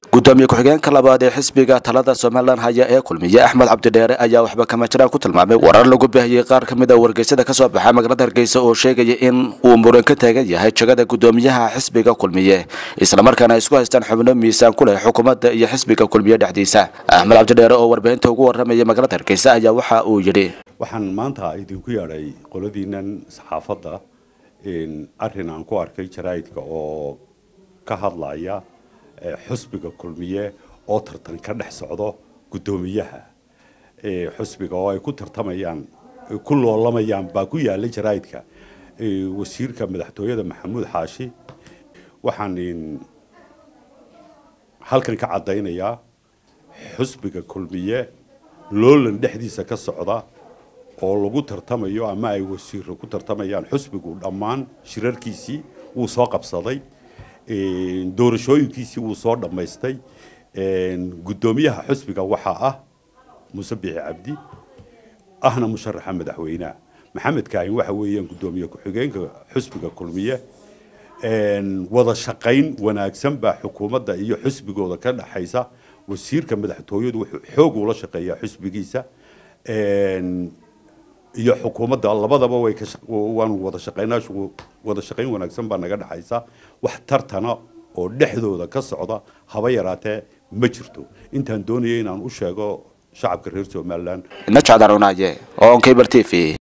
gudoomiye ku-xigeenka labaad ee xisbiga talada somalilan haya ee kulmiye axmed cabdidheere ayaa waxba kama jiraan ku tilmaamay warar lagu baahiyey qaar ka mid a wargeysyada kasoo baxa magaalada hargeysa oo sheegaya in uu muran ka taagan yahay jagada gudoomiyaha xisbiga kulmiye islamarkaana ay isku haystaan xubno miisaan ku leh xukuumadda iyo xisbiga kulmiye dhexdiisa axmed cabdidheere oo warbaahinta ugu waramaya magaalada hargeysa ayaa waxa uu yidhi waxaan maanta idinku yeedhay qoladiinan saxaafadda arrin aan ku arkay jaraa'idka oo ka hadlaya xusbiga kulmiye oo tartan ka dhex socdo guddoomiyaha xusbiga oo ay ku tartamayaan ku loolamayaan baa ku yaala jaraa'idka wasiirka madaxtooyada maxamuud xaashi waxaan halkan ka caddaynayaa xusbiga kulmiye loolan dhexdiisa ka socda oo lagu tartamayo ama ay wasiiro ku tartamayaan xusbigu dhammaan shirarkiisii wuu soo qabsaday doorashooyinkiisii wuu soo dhammaystay guddoomiyaha xusbiga waxaa ah muuse biixi cabdi ahna musharaxa madaxweyneha maxamed kaahin waxa weeyaan guddoomiye ku-xigeenka xusbiga kulmiye wada shaqayn wanaagsan baa xukuumadda iyo xusbigooda ka dhaxaysa wasiirka madaxtooyadu wuxuu xoog ula shaqeeyaa xusbigiisa iyo xukuumadda labadaba way ka waan wada shaqaynaa wada shaqayn wanaagsan baa naga dhaxaysa wax tartana oo dhexdooda ka socda haba yaraatee ma jirto intaan doonaya inaan u sheego shacabka reer somaliland najcadarunaye oo on cable t v